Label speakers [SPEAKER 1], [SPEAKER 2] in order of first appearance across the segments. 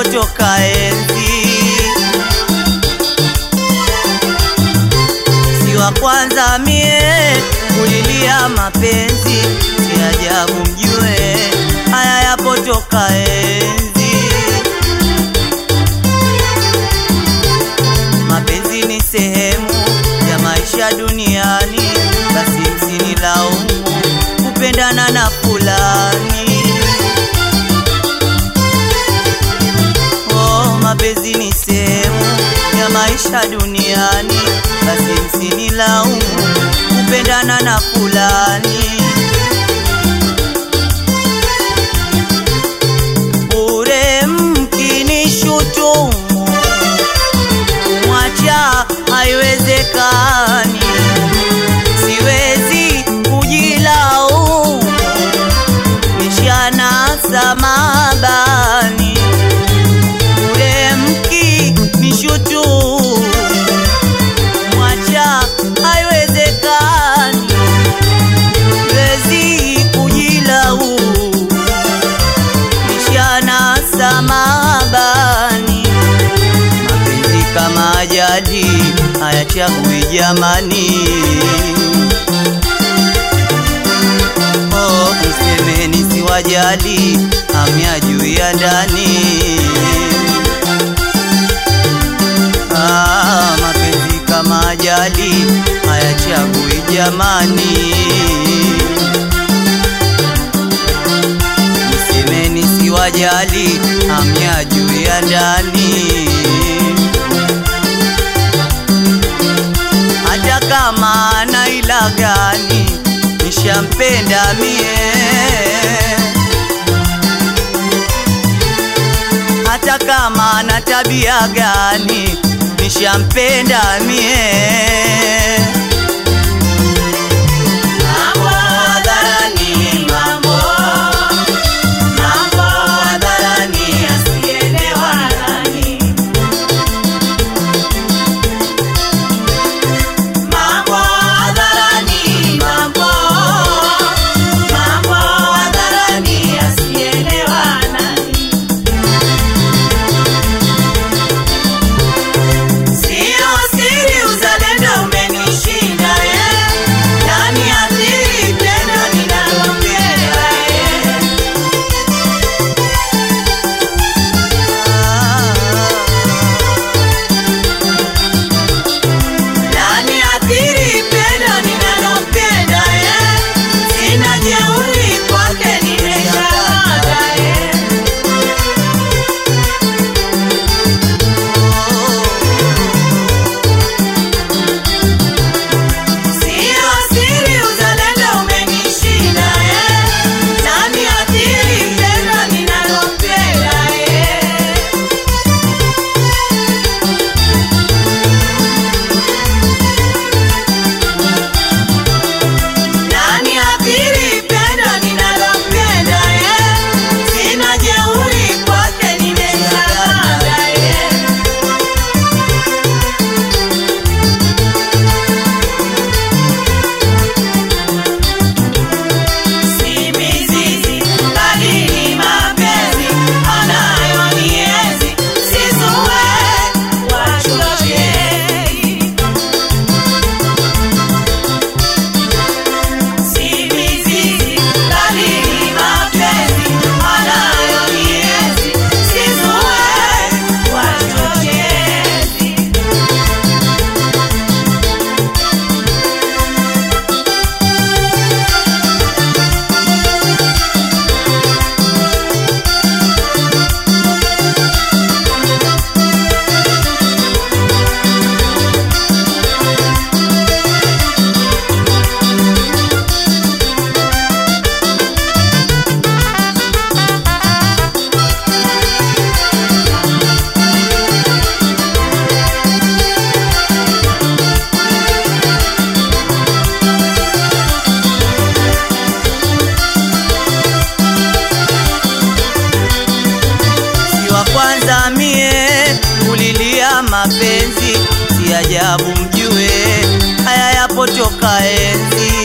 [SPEAKER 1] yapotoka enzi, si wa kwanza mie kulilia mapenzi, si ajabu mjue haya yapotoka enzi. Mapenzi ni sehemu ya maisha duniani, basi msinilaumu kupendana na fulani. Oh, mapenzi ni sehemu ya maisha duniani, basi msinilaumu kupendana na fulani. Bure mkinishutumu kumwacha haiwezekani, siwezi kujilaumu, nishanasa mabani. Bure mkinishutumu kumwacha haiwezekani, siwezi kujilaumu, nishanasa mabani mapenzi kama ajali hayachagui jamani. Oh, msemeni si wajali hamya juu ya ndani. Ah, mapenzi kama ajali hayachagui jamani. Msemeni si wajali hamya juu ya ndani. hata kama ana ila gani, nishampenda mie. Hata kama ana tabia gani, nishampenda mie. Mambo hadharani, mambo mambo hadharani, asielewa nani Mambo hadharani, mambo mambo hadharani, asielewa nani. Sio siri, uzalendo umenishinda eh, nani athiri pendo ninalopenda eh. Nani athiri pendo ninalopenda eh? Sina jeuri kwake nimeshamwaga eh. Sio siri uzalendo umenishinda eh? Nani athiri pendo ninalopenda eh? Nani athiri pendo ninalopenda eh? Sina jeuri kwake nimeshamwaga eh. Si mizizi bali ni mapenzi anayonienzi, sizue wachochei Si mizizi bali ni mapenzi anayonienzi, sizue wachochezi. si wa kwanza mie kulilia mapenzi, si ajabu mjue haya yapotoka enzi.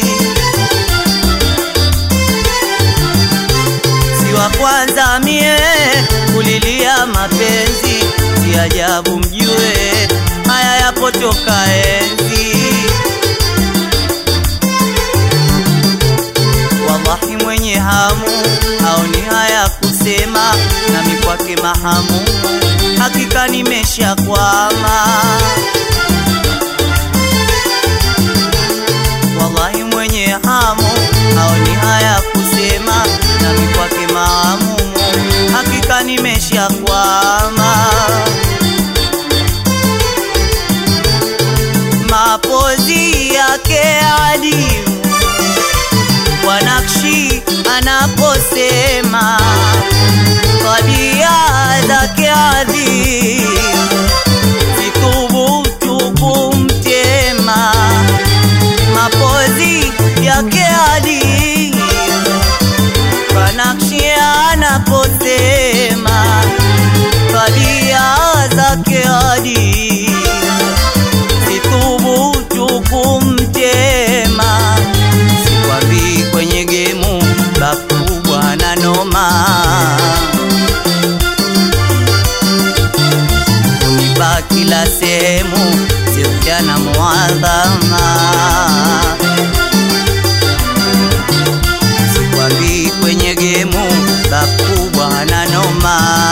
[SPEAKER 1] Si wa kwanza mie kulilia mapenzi, si ajabu mjue haya yapotoka enzi. Wallahi mwenye hamu haoni haya kusema, nami kwake mahamu, hakika nimeshakwama. Wallahi mwenye hamu haoni haya kusema, nami kwake mahamu, hakika nimeshakwama. Mapozi yake adimu kwa nakshi anaposema, tabia zake adhimu, sithubutu kumtema. Mapozi yake adimu kwa nakshi anaposema, tabia zake adimu, sithubutu kumtema sikwambii kwenye gemu bakubwa na noma unipa kila sehemu sirja na muadhama sikwambii kwenye gemu bakubwa na noma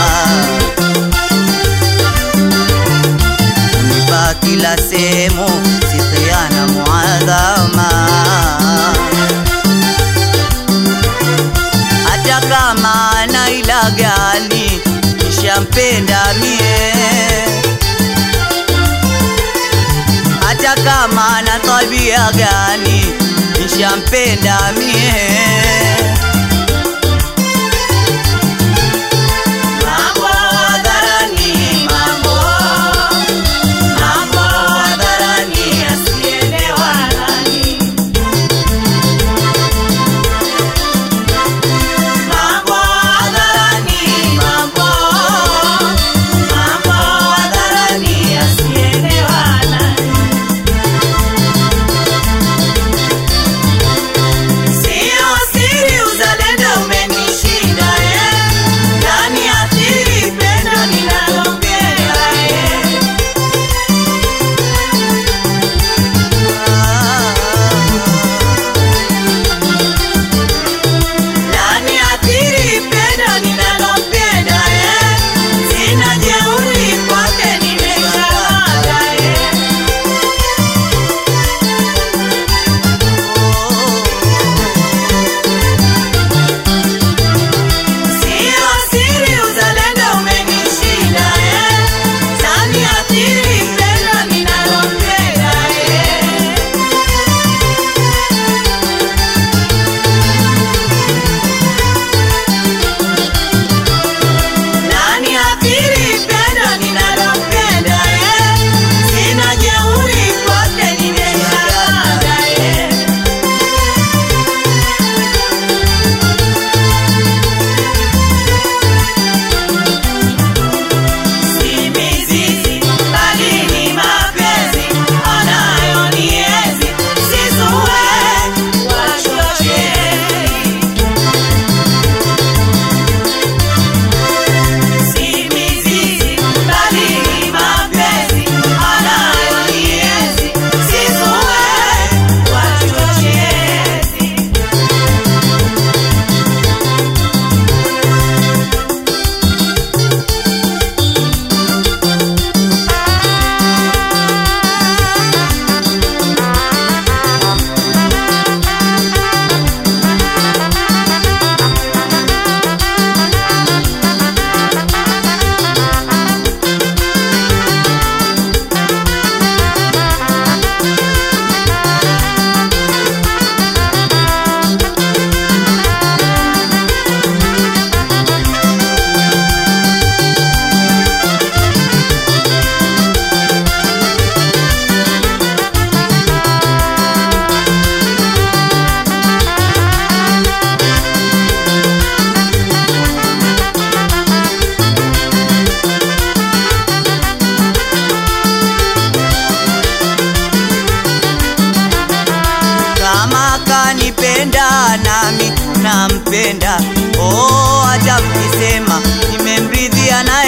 [SPEAKER 1] unipa kila sehemu sirja na muadhama hata kama ana ila gani nishampenda mie, hata kama ana tabia gani nishampenda mie. Mambo hadharani, mambo, mambo hadharani yasielewa nani. Mambo hadharani, mambo, mambo hadharani yasielewa nani. Sio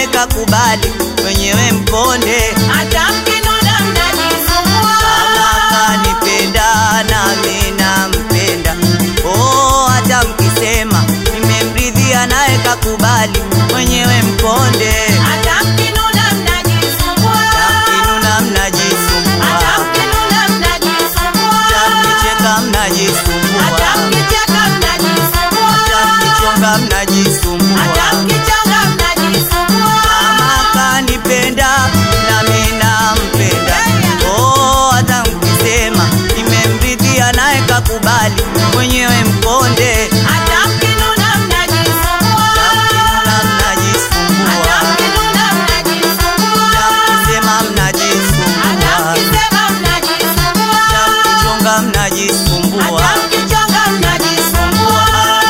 [SPEAKER 1] naye kakubali mwenyewe mkonde
[SPEAKER 2] hata mkinuna mnajisumbua
[SPEAKER 1] kama kanipenda nami nampenda oh, hata mkisema nimemridhia naye kakubali mwenyewe mkonde
[SPEAKER 2] hata mkinuna mnajisumbua
[SPEAKER 1] mkinuna
[SPEAKER 2] hata
[SPEAKER 1] mnajisumbua
[SPEAKER 2] mkinuna mnajisumbua
[SPEAKER 1] mkicheka
[SPEAKER 2] hata
[SPEAKER 1] mnajisumbua
[SPEAKER 2] mkicheka mnajisumbua
[SPEAKER 1] mkichonga
[SPEAKER 2] hata
[SPEAKER 1] mnajisumbua
[SPEAKER 2] mkichonga mnajisumbua
[SPEAKER 1] kama kanipenda nami nampenda oh, hata mkisema nimemridhia naye kakubali mwenyewe mkonde
[SPEAKER 2] hata mkinuna mnajisumbua
[SPEAKER 1] mkinuna
[SPEAKER 2] hata
[SPEAKER 1] mnajisumbua
[SPEAKER 2] mkinuna mnajisumbua
[SPEAKER 1] mkisema
[SPEAKER 2] hata
[SPEAKER 1] mnajisumbua
[SPEAKER 2] mkisema mnajisumbua
[SPEAKER 1] mkichonga mnajisumbua
[SPEAKER 2] hata mkichonga mnajisumbua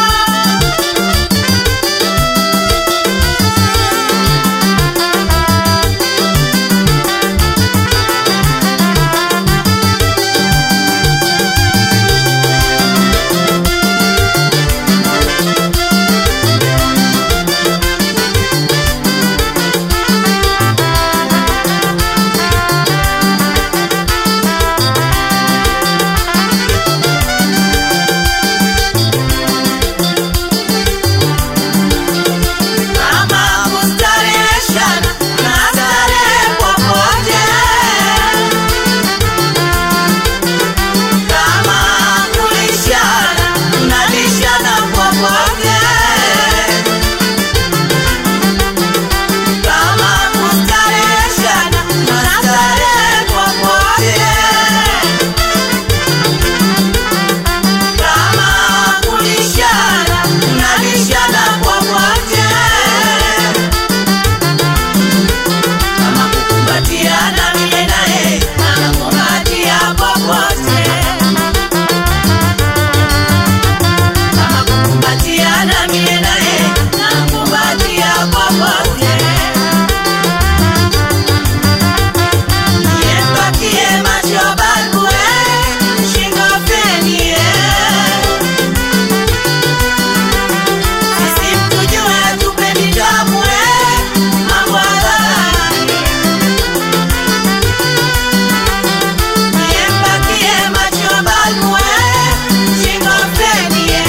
[SPEAKER 2] kama kustareheshana na starehe popote kama kulishana mnalishana popote kama kustareheshana na starehe popote kama kulishana mnalishana popote kama kukumbatiana mie naye nakumbatia popote kama kukumbatiana mie naye nakumbatia popote Niempakie macho balbue, shingo fenie. Sisi mtujue hatupendi damu, eh, mambo hadharani. Niempakie macho balbue, shingo fenie.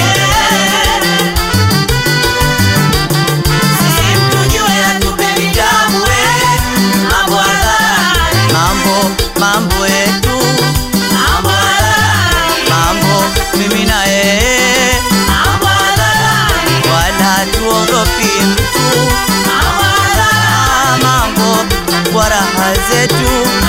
[SPEAKER 2] Sisi mtujue hatupendi damu, eh, mambo hadharani. mambo mambo yetu Mambo hadharani,
[SPEAKER 1] mambo mimi na yeye
[SPEAKER 2] mambo hadharani,
[SPEAKER 1] wala tuogopi mtu
[SPEAKER 2] mambo hadharani.
[SPEAKER 1] Ah, mambo kwa raha zetu